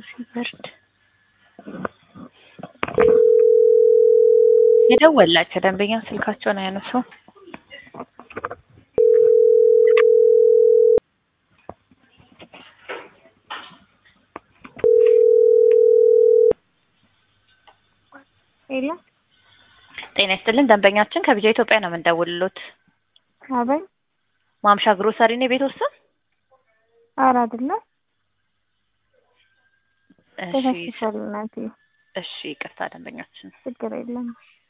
ሲበርድ የደወላቸው ደንበኛ ስልካቸውን አያነሱም። ሄሎ ጤና ይስጥልን ደንበኛችን ከቢጃ ኢትዮጵያ ነው የምንደውልሎት። አበይ ማምሻ ግሮሰሪ ነው የቤት ውስጥ? ኧረ አይደለም እሺ ተሳስቻለሁ እናቴ እሺ ይቅርታ ደንበኛችን ችግር የለም